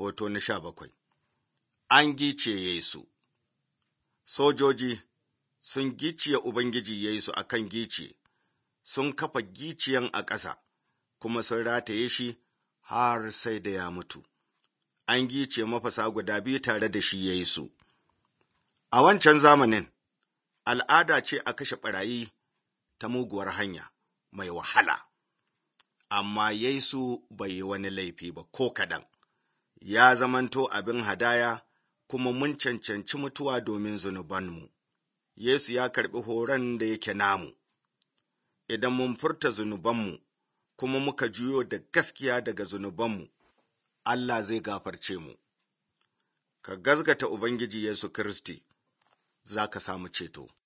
hoto na sha bakwai. An gice Yesu Sojoji sun giciye Ubangiji Yesu a kan gice, sun kafa giciyan a ƙasa, kuma sun rataye shi har sai da ya mutu. An gice mafasa guda biyu tare da shi Yesu. A wancan zamanin, al'ada ce a kashe ɓarayi ta muguwar hanya mai wahala. Amma Yesu bai yi wani laifi ba ko kaɗan, ya zamanto abin hadaya kuma mun cancanci mutuwa domin zunubanmu. Yesu ya karɓi horon da yake namu, idan mun furta zunubanmu kuma muka juyo da gaskiya daga zunubanmu, Allah zai gafarce mu. Ka gazgata Ubangiji Yesu Kiristi, za ka samu ceto.